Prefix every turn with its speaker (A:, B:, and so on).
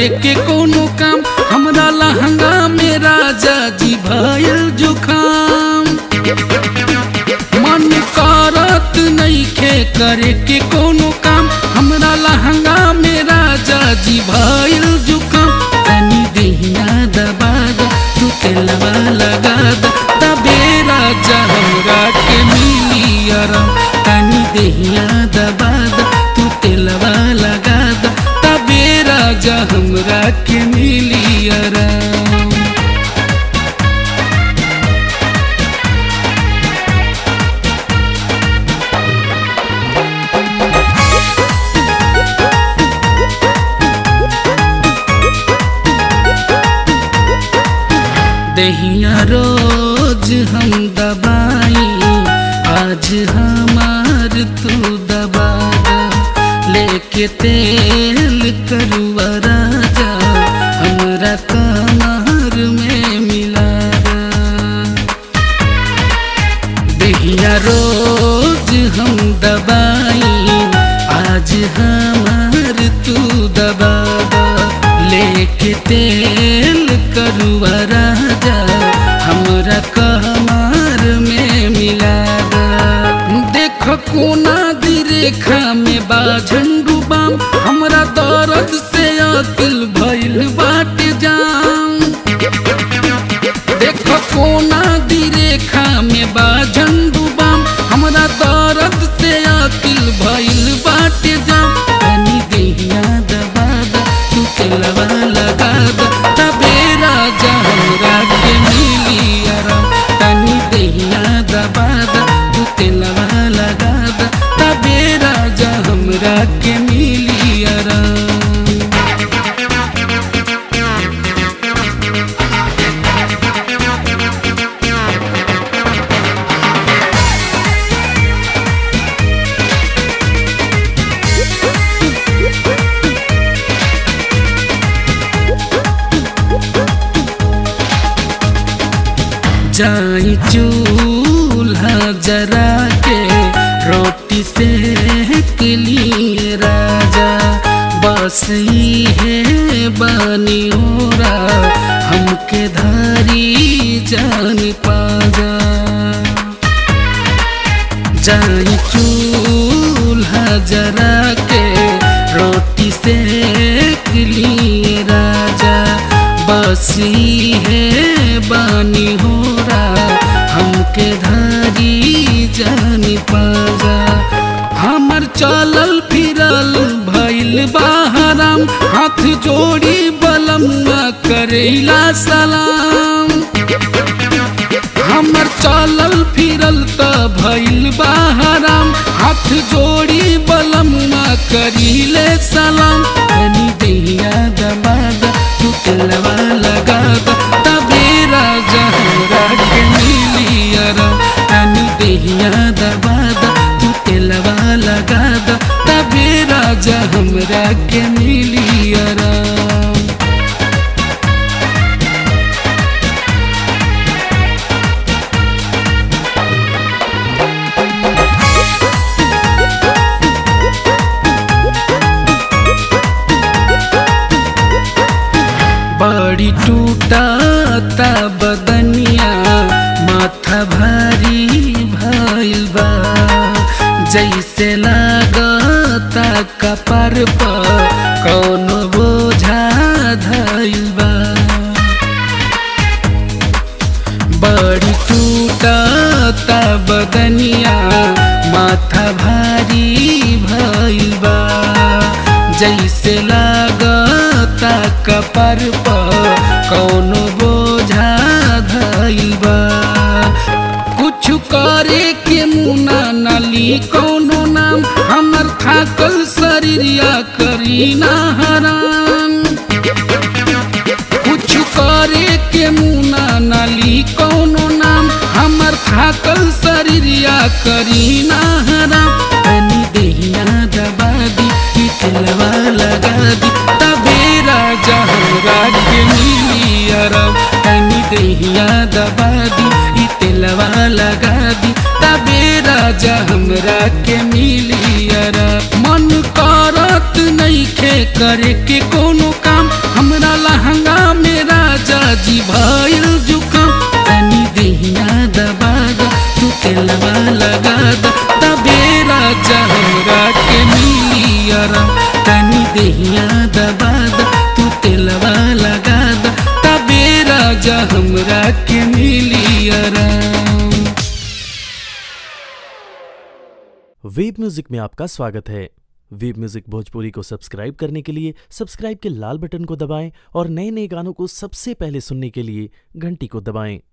A: करे के कोनो काम हमरा लहंगा में राजा जी भयल जुखाम मन करत नइखे करे के कोनो काम हमरा लहंगा में राजा जी भयल जुखाम तनी देहिया दबा द तू तेलवा लगा द तबे राजा हमरा के मिली आराम तनी देहिया दबा द तू तेलवा लगा द तबे राजा हमरा के मिली आराम दहिया रोज हम दबाई आज हमार तू दबा दा लेके तेल करुआ राजा हमरा कमर में मिला दा दहिया रोज हम दबाई आज हमार तू दबा दा लेके तेल करुआ राजा हमरा कमर में मिला दा देख कोना दी रेखा में बा झंडू बाम हमरा दर्द से अकिल भइल बाटे जाम देख कोना दी रेखा में बा झंडू बाम हमरा दर्द से अकिल भइल बाटे जाम तनी देहिया दबा द तू तेलवा लगा द तबे राजा हमरा के मिली आराम तनी देहिया दबा द तू तेलवा लगा द तबे राजा हमरा के मिली आराम जाई चूल्हा जरा के रोटी से के लिए राजा बस ही है बानी ओरा हमके धारी जान पाजा जाई चूल्हा जरा के रोटी से के लिए राजा बसी है बानी हो हमके धारी जानी पाजा हमर चलल फिरल भइल बाहराम हाथ जोड़ी बलम्मा करेला सलाम हमर चलल फिरल त भइल बाहराम हाथ जोड़ी बलम्मा करीले सलाम तनी देहिया दबा द तू तेलवा लगा द तबे राजा हमरा के मिली आराम तनी देहिया दबा द तू तेलवा लगा द तबे राजा हमरा के मिली आराम बड़ी टूटाता बदनिया माथा भारी भइल बा जैसे लागता कपर पर कौनो बोझा धइल बा बड़ी टूटाता बदनिया माथा भारी भइल बा जैसे लागता कपर पर कौनो बोझा धइल बा कुछ करे के मुना नली कौनो नाम हमर थाकल शरीरिया करी ना हराम कुछ करे के मुना नली कौनो नाम हमर थाकल शरीरिया करी ना हराम तनी देहिया दबा दी ई तेलवा लगा दी तबे राजा हमरा के मिली आराम तनी देहिया दबा दी ई तेलवा लगा दी तबे राजा हमरा के मिली आराम मन करत नइखे करे के कोनो काम लहंगा में राजा जी भइल जुकाम तनी देहिया दबा द तू तेलवा लगा द तबे राजा हमरा के मिली आराम तनी देहिया दबा द तू तेलवा लगा द तबे राजा हमरा के मिली आराम
B: वेब म्यूजिक में आपका स्वागत है वेब म्यूजिक भोजपुरी को सब्सक्राइब करने के लिए सब्सक्राइब के लाल बटन को दबाएं और नए नए गानों को सबसे पहले सुनने के लिए घंटी को दबाएं